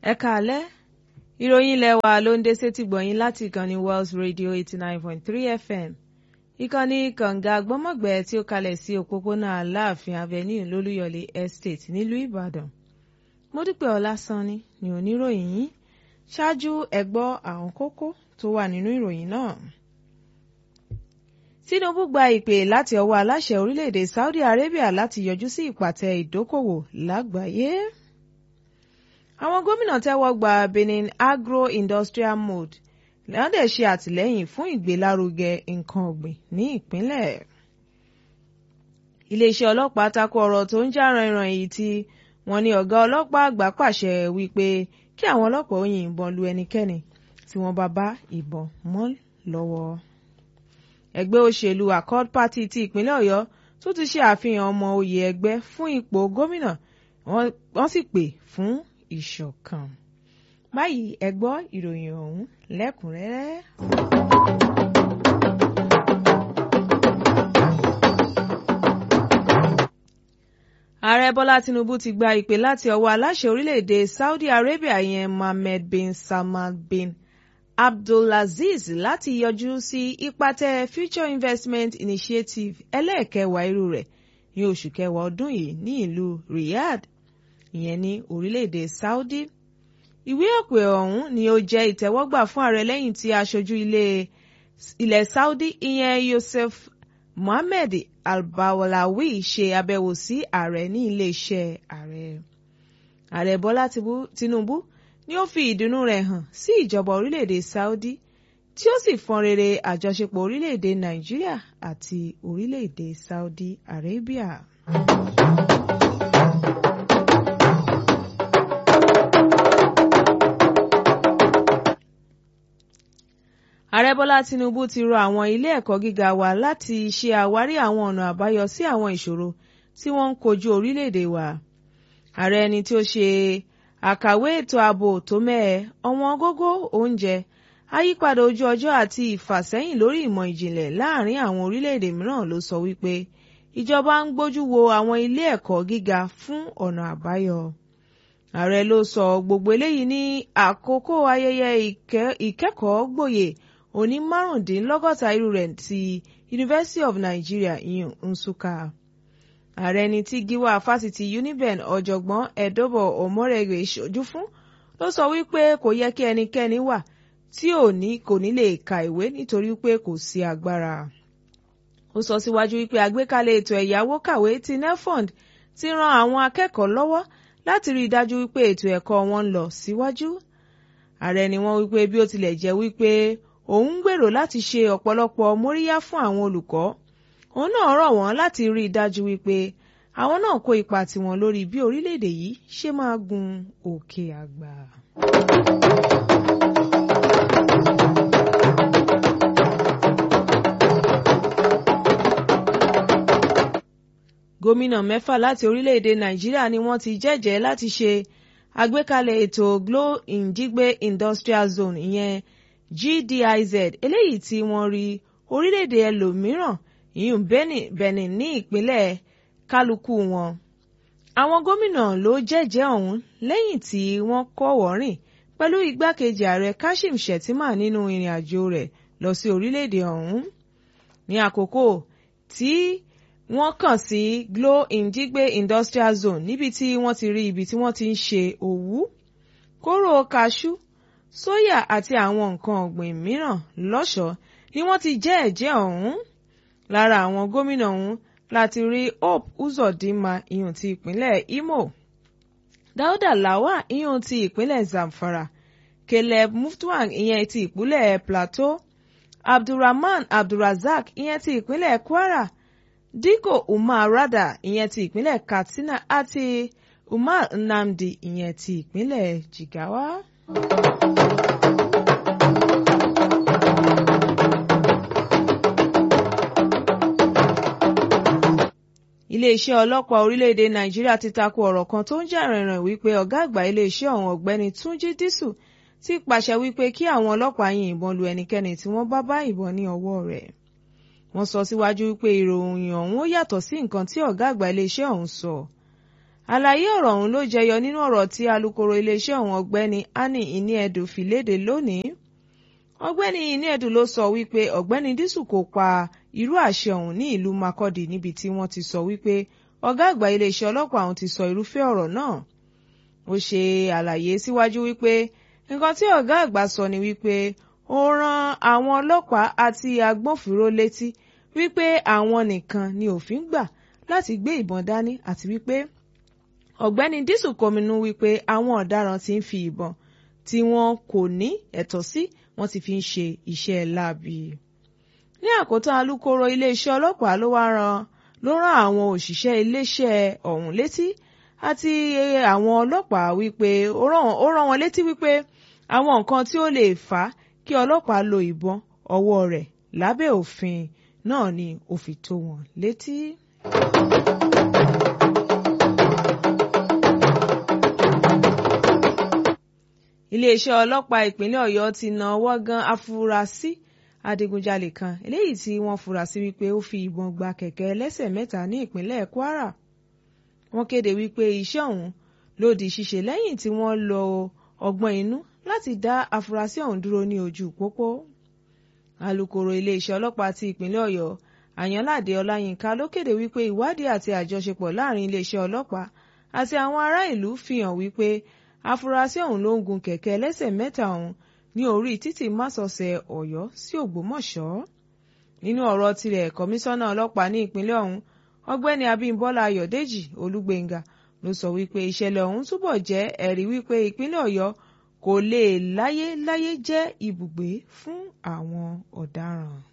ẹ káalẹ́ ìròyìn ilé wa ló ń dé sétí gbọ̀yìn láti ìkànnì Wells Radio eighty nine point three FM ìkànnì kànga gbọ́mọ̀gbẹ́ tí ó kalẹ̀ sí òpópónà Aláàfin Avenue lólúyọ̀lé Estate nílùú Ìbàdàn Módúpẹ́ Ọlásánní ni oníròyìn yìí ṣáájú ẹ gbọ́ àwọn kókó tó wà nínú ìròyìn náà. Tinubu gba ìpè láti ọwọ́ aláṣẹ orílẹ̀-èdè Saudi Arabia láti yọjú sí ìpàtẹ ìdókòwò lágbàáyé. Àwọn gómìnà tẹ́wọ́ gba Benin Agro-Industrial Mode lẹ́yìn dẹ̀ ṣe àtìlẹ́yìn fún ìgbélárugẹ nǹkan ọ̀gbìn ní ìpínlẹ̀. Iléeṣẹ́ ọlọ́pàá tako ọ̀rọ̀ tó ń jà ràìnràn yìí tí wọ́n ní ọ̀gá ọlọ́pàá àgbà pàṣẹ wípé kí àwọn ọlọ́pàá ó yìnbọn lu ẹnikẹ́ni tí wọ́n bá bá ìbọn mọ́ lọ́wọ́ ẹgbẹ́ òṣèlú Accord Party ti ìpínlẹ̀ Ọ̀yọ́ tó ti ṣe àfihàn ọmọ oyè ẹgbẹ́ fún ipò gómìnà wọ́n sì pè fún ìṣọ̀kan. báyìí ẹ gbọ́ ìròyìn ọ̀hún lẹ́kùnrẹ́rẹ́. ààrẹ bọ́lá tinubu ti gba ìpè láti ọwọ́ aláṣẹ orílẹ̀-èdè Saudi Arabia yẹn Mohammed bin Salman bin Abdulaziz láti yọjú sí ìpàtẹ Future Investment Initiative ẹlẹ́ẹ̀kẹwàá irú rẹ̀ ní oṣù kẹwàá ọdún yìí ní ìlú Riyadh ìyẹn ní orílẹ̀-èdè Saudi. ìwé òpè ọ̀hún ni ó jẹ́ ìtẹ́wọ́gbà fún ààrẹ lẹ́yìn tí aṣojú ilẹ̀ Saudi ìyẹn Youssef Mohammed Al-Bawlawi ṣe àbẹ̀wò sí ààrẹ ní iléeṣẹ́ ààrẹ. ààrẹ Bọ́lá Tinubu ni ó fi ìdùnnú rẹ̀ hàn sí ìjọba orílẹ̀-èdè Saudi tí ó sì fọn rere àjọṣepọ̀ orílẹ̀-èdè Nàìjíríà àti orílẹ̀-èdè Saudi Arabia. Ààrẹ Bọ́lá Tinubu ti rọ àwọn ilé ẹ̀kọ́ gíga wa láti ṣe àwárí àwọn ọ̀nà àbáyọ sí àwọn ìṣòro tí wọ́n ń kojú orílẹ̀-èdè wa. Ààrẹ ẹni tí ó ṣe àkàwé ètò ààbò tó mẹ́ẹ̀ ọ̀wọ́n gógó oúnjẹ àyípadà ojú ọjọ́ àti ìfàsẹ́yìn lórí ìmọ̀ ìjìnlẹ̀ láàrin àwọn orílẹ̀-èdè mìíràn ló sọ wípé ìjọba ń gbójú wo àwọn ilé ẹ̀kọ́ gíga fún ọ̀nà àbáyọ. ààrẹ ló sọ gbogbo eléyìí ní àkókò ayẹyẹ ìkẹ́kọ̀ọ́ gboyè òní márùndínlọ́gọ́ta irú rẹ̀ ti University of Nigeria ìyún Nsukka ààrẹ ni tí gíwá fásitì Uniben ọ̀jọ̀gbọ́n Edobo Omoregbe ṣojú fún ló sọ wípé kò yẹ kí ẹnikẹ́ni wà tí ò ní kò ní lè ka ìwé nítorí pé kò sí agbára. ó sọ síwájú wípé àgbékalẹ̀ ètò ẹ̀yáwó kàwé ti NEFOND ti ran àwọn akẹ́kọ̀ọ́ lọ́wọ́ láti rí i dájú wípé ètò ẹ̀kọ́ wọn ń lọ síwájú. ààrẹ ni wọ́n wípé bí ó tilẹ̀ jẹ́ wípé òun ń gbèrò láti ṣe ọ̀pọ̀lọpọ̀ móríyá fún àwọn olùkọ́ òun náà rọ̀ wọ́n láti rí i dájú wípé àwọn náà kó ipa tiwọn lórí bí orílẹ̀-èdè yìí ṣe máa gun òkè àgbà. gómìnà mẹ́fà láti orílẹ̀-èdè nàìjíríà ni wọ́n ti jẹ́jẹ̀ẹ́ láti ṣe àgbékalẹ̀ ètò Glo Njigbe Industrial Zone ìyẹn GDIZ eléyìí tí wọ́n rí orílẹ̀-èdè ẹlòmíràn ìyún Benin ní ìpínlẹ̀ kálukú wọn. àwọn gómìnà ló jẹ́jẹ́ ọ̀hún lẹ́yìn tí wọ́n kọ́wọ̀ọ́rìn pẹ̀lú igbákejì ààrẹ Kashim Shettima nínú ìrìn àjò rẹ̀ lọ sí orílẹ̀-èdè ọ̀hún. ní àkókò tí wọ́n kàn sí Glo Njigbe Industrial Zone níbi tí wọ́n ti rí ibi tí wọ́n ti ń ṣe òwú kóró kaṣú sóyà àti àwọn nǹkan ọ̀gbìn mìíràn lọ́ṣọ̀ọ́ ni wọ́n ti jẹ́ ẹ̀jẹ́ ọ̀hún lára àwọn gómìnà ọ̀hún láti rí Hope Uzodinma ìyún ti ìpínlẹ̀ Imo Dauda Lawal ìyún ti ìpínlẹ̀ Zamfara Caleb Mutfwang ìyẹn ti ìpínlẹ̀ Plateau Abdulrahman Abdulrazak ìyẹn ti ìpínlẹ̀ Kwara Dikko Umar Rada ìyẹn ti ìpínlẹ̀ Katsina àti Umar Nnamdi ìyẹn ti ìpínlẹ̀ Jigawa. iléeṣẹ́ ọlọ́pàá orílẹ̀-èdè nàìjíríà ti tako ọ̀rọ̀ kan tó ń jà rìnrìn wípé ọ̀gá àgbà iléeṣẹ́ ọ̀hún ọ̀gbẹ́ni túnjí dísù ti pàṣẹ wípé kí àwọn ọlọ́pàá yin ìbọn lu ẹnikẹ́ni tí wọ́n bá bá ìbọn ní ọwọ́ rẹ̀. wọ́n sọ síwájú wípé ìròyìn ọ̀hún ó yàtọ̀ sí nǹkan tí ọ̀gá àgbà iléeṣẹ́ ọ̀hún sọ. àlàyé ọ̀rọ̀ ọ̀hún ló jẹyọ nínú ọ̀rọ̀ tí alukoro iléeṣẹ́ ọ̀hún ọ̀gbẹ́ni Annie Iniedu fi léde lónìí ọ̀gbẹ́ni Iniedu ló sọ wípé ọ̀gbẹ́ni Dísù kò pa irú àṣẹ ọ̀hún ní ìlú Makurdi níbi tí wọ́n ti sọ wípé ọ̀gá àgbà iléeṣẹ́ ọlọ́pàá ọ̀hún ti sọ irúfẹ́ ọ̀rọ̀ náà ó ṣe àlàyé síwájú wípé nǹkan tí ọ̀gá àgbà sọ ni wípé ó rán àwọn ọlọ́pàá àti agbófinró létí wípé àwọn nìkan ni òfin gbà láti gbé ìbọn dání àti wípé ọ̀gbẹ́ni Dísù kọminú wípé àwọn ọ̀daràn ti ń fi ìbọn tí wọn kò ní ẹ̀tọ́ sí wọ́n ti fi ń ṣe iṣẹ́ láabi. ní àkótán alukoro iléeṣẹ́ ọlọ́pàá ló wá ran ló rán àwọn òṣìṣẹ́ iléeṣẹ́ ọ̀hún létí àti àwọn ọlọ́pàá wípé ó rán wọn létí wípé àwọn nǹkan tí ó lè fà á kí ọlọ́pàá lo ìbọn ọwọ́ rẹ̀ lábẹ́ òfin náà ni ó fi tó wọn létí. iléeṣẹ́ ọlọ́pàá ìpínlẹ̀ ọ̀yọ́ ti na ọwọ́ gan afurasí adigunjalè kan eléyìí tí wọ́n fura sí wípé ó fi ìbọn gba kẹ̀kẹ́ ẹlẹ́sẹ̀ mẹ́ta ní ìpínlẹ̀ kwara wọ́n kéde wípé iṣẹ́ ọ̀hún ló di ṣíṣe lẹ́yìn tí wọ́n lo ọgbọ́n inú láti dá afurasí ọ̀hún dúró ní ojú pópó alukoro iléeṣẹ́ ọlọ́pàá ti ìpínlẹ̀ ọ̀yọ́ àyànládé ọláyínká ló kéde wípé ìwádìí àti àjọṣepọ̀ láàrin iléeṣẹ́ ọlọ́pàá àti àwọn ará ìlú fi hàn wípé afurasí ọ̀hún ló ń gun kẹ̀kẹ́ ẹlẹ́sẹ̀ mẹ́ta ọ̀hún ní orí títì másọ̀sẹ̀ ọ̀yọ́ sí ògbómọ̀ṣọ́ nínú ọ̀rọ̀ tirẹ̀ kọmíṣánná ọlọ́pàá ní ìpínlẹ̀ ọ̀hún ọgbẹ́ni abímbọ́lá ayọ̀dèjì olúgbéngà ló sọ wípé ìṣẹ̀lẹ̀ ọ̀hún túbọ̀ jẹ́ ẹ̀rí wípé ìpínlẹ̀ ọ̀yọ́ kò lè láyé láyé jẹ́ ibùgbé fún àwọn ọ̀daràn.